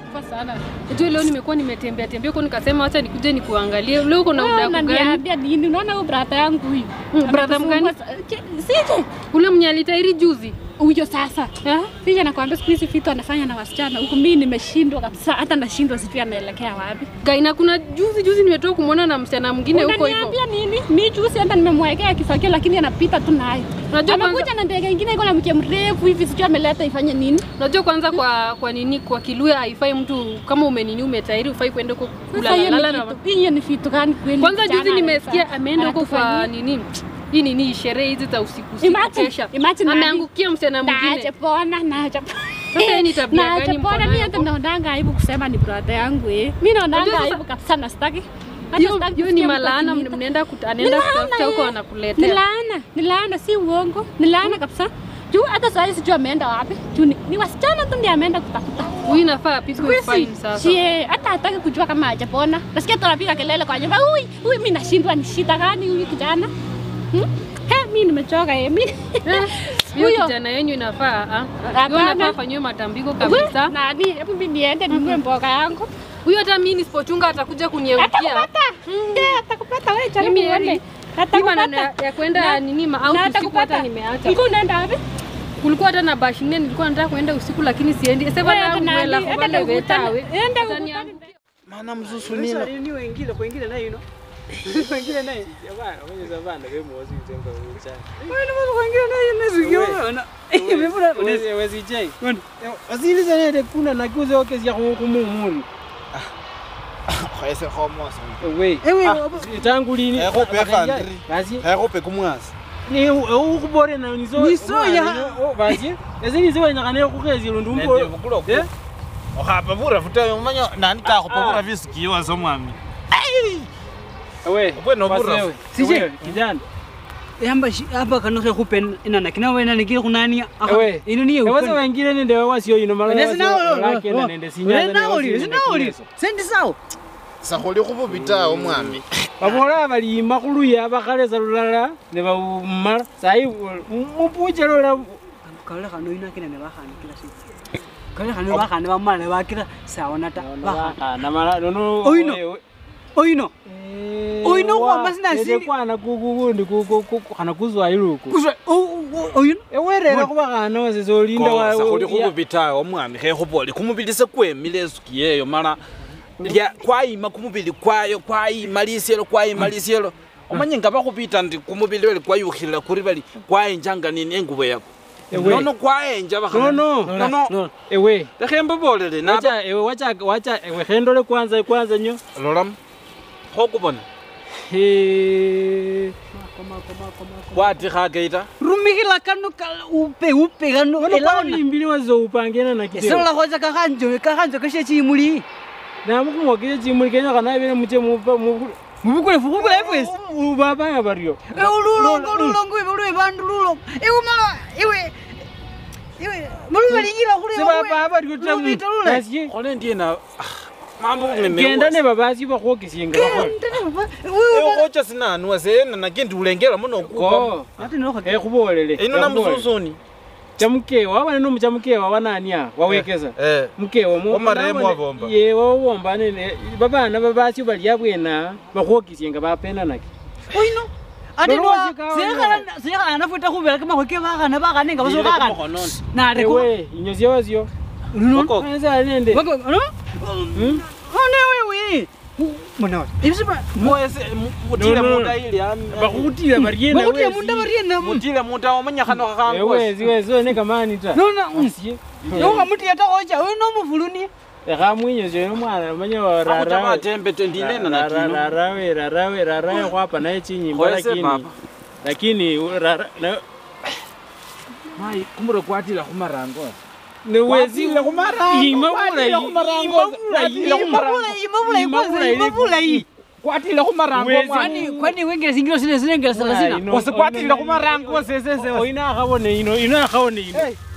Kwa sana. Unajua leo nimekuwa nimetembea tembea huko nikasema acha nikuje nikuangalie. Leo uko na Wewe udaku gani? unaniambia nini? Unaona huyu brother yangu huyu. Mm, brother mgani? Anatusumbua sa- Che- Sije. Ule mwenye alitairi juzi. Huyo sasa. Eh? Sije nakwambia siku hizi vitu anafanya na wasichana. Huku mimi nimeshindwa kabisa. Hata nashindwa sijui anaelekea wapi. Gaina kuna juzi juzi nimetoka kumwona na msichana mwingine huko hivyo. Unaniambia nini? Mimi juzi hata nimemwekea kifagio lakini anapita tu nayo. Unajua kwanza- Amekuja na ndege ingine iko na mke mrefu hivi sijui ameleta ifanye nini. Unajua kwanza kwa kwa nini kwa Kiluya haifai mtu kama umenini umetairi ufai kwenda huko Sasa hiyo kulala ni na vitu- hiyo ni vitu gani kweli? Kwanza kijana juzi nimesikia anaweza- ameenda huko kwa anatufanyia? nini hii nini sherehe hizi za usiku usiku Imagine- kesha. imagine nani? Ameangukia msichana Naache mwingine. pona, naache pona. Sasa hii ni tabia Naache gani mko pona, nayo mimi hata huko? naonanga aibu kusema ni brother yangu eh. Mimi naonanga Unajua sasa- aibu kabisa na sitaki. Hata Hiyo sitaki hiyo ni kusikia mtu malaana akiniita. mnaenda kut- Ni anaenda laana, kutafuta huko eh. anakuletea. Ni laana, ni laana si uongo. Ni laana kabisa. Juu hata saa hii sijui ameenda wapi. Juu ni, ni wasichana tu ndiye ameenda kutafuta. Huyu nafaa apigwe fine sasa. Sie, hata hataki kujua kama hajapona. Nasikia tunapiga kelele kwa nyumba. Ui, ui mimi nashindwa ni shida gani huyu kijana? Hmm? He, mimi nimechoka eh. Mimi. Hiyo Huyo. kijana yenyu inafaa ah. Hiyo Hapana. inafaa afanyiwe matambiko We, kabisa. Nani? Hebu mimi niende ninunue mboga yangu. Huyo hata mimi nisipochunga atakuja kunieukia. Atakupata. Eh, atakupata wewe jaribu Mimi uone. yani hii maneno ya Atakupata. ya kwenda Na- nini ma na out usiku atakupata. hata nimeacha. Ulikuwa unaenda wapi? Kulikuwa hata na bashi nne nilikuwa nataka kwenda usiku lakini siendi. Sasa Wewe bana nani? mwela Enda kubale ukutane- vetawe. enda Sasa ukutane- ni- mana mzusunina ni wengine kwengine nayo ino wengine nayo yabana kwenye zabana bemozi uzenga uchana wena mwana kwengine nayo nezikiona imefuna wezi wezi jay wasiliza nende kuna nakuze okesi ya kumumuni khese khomosa we ewe tangu lini Eko pefa ndri. basi khekhope kumwasi ni ukubore na nizo Niso ya- basi ezi nizo wenyakane kukhezi lundu mbo Eh? okhapa bura futa umanya nani kakhopa bura visikiwa somwami we Bwana basi bura. wewe, Sije. wewe, kijana yamba shi- hapa kanoke kupen inana kina wena nikire kunani Ewe. ino niye ewaza wengine nende wasio ino mala Nesi nawo lake na nende sinyaza ne wasio nauli nende nauli kineso. sendi sawa sakholi khububitawo mwami babola balima khuluya bakhalesa lulala ne bawumala sayi mupuche lola kale kano ina kina ne bakhana kila siku kale kano bakhana bamala ne bakira sawa nata bakhana namala nono Oino. oino Oino wa- kwamba sina nende siri. kwana kukukundi khana kuzwailuku kuswa oino ewerera khubakhana wasese olinda wa- sakholi ya- khububitawo mwami khekhubola kumubili se kwemile esuki yeyo mala lya kwayima kumubili kwayo kwayima lisyelo kwayima lisyelo omanye nga bakhubita ndi kumubili bali kwayukhilila kuri bali kwayenjanga nini engubo yako Ewe. nono kwayenja bakhana nono nono no ewe lekhe mbabolele naba wacha ewe wacha wacha ewe khendole kwanza kwanza nyo lolamu khokubona He- watikha keita rumikila kano kala upe upe kano nono elona kwalimbili wazopangena na kiteo esola khoza kakhanjo kakhanjo kashe chimuli namukumwakile chimuli kenya khanabele muche mubukule fukukule efwesi ubabanga baryo ululongo ululongo iwe ulwe bandu lulongo iwe mala iwe iwe mulubalinyira khule sebaba baryo Lubita lule. tamu khole ndiena mambo genda ne babasi bakhwokesinga bakhola ekhocha sinanwa sena nakendi ulengela muno okupa ko ati nokho ekhubolele ino namususuni chamukewa wabana no muchamukewa wanania wawekeza eh mukewa mu- Wamaremo nabone- wabomba. ye wawomba nene babana babasi bali abwena bakhwokesinga bapenanake oino ati Lolosi kawa sekhana nafuta khubela kamakhweke bakhana bakhana nga baso bakhana nare ko ewe inyo syawasyo luno eza nende bako no Hmm? one wewe mwana wati ibisiba mwese mutile No, no, no. munda ili bakhutila bariena bakutia munda bariena mutile munda omanya khano khakhangosi ewezi wezi one kamani ta nona Asye. nokhamutia takocha oyo nomufuluni lekha mwinyo syo omwana omanya akhuta matembe tendinena natino rarawe rarawe rarawe khwapa naye chinyimbo Khoese lakini papa. lakini u- rara- na- mayi kumure kwatila khumarango newezi Kwatile khumarango, ima kwatile bulayi khumarango, kwatile khumarango. ima bulayi Ima kwanza bulayi, ima bulayi kwatile khumarango Wezi. mwana. kwani kwani wengele singilo sine sinengela salasina Ino- Wasi kwatile khumarango sesese ino akhabone ino ino akhabone ino Hey.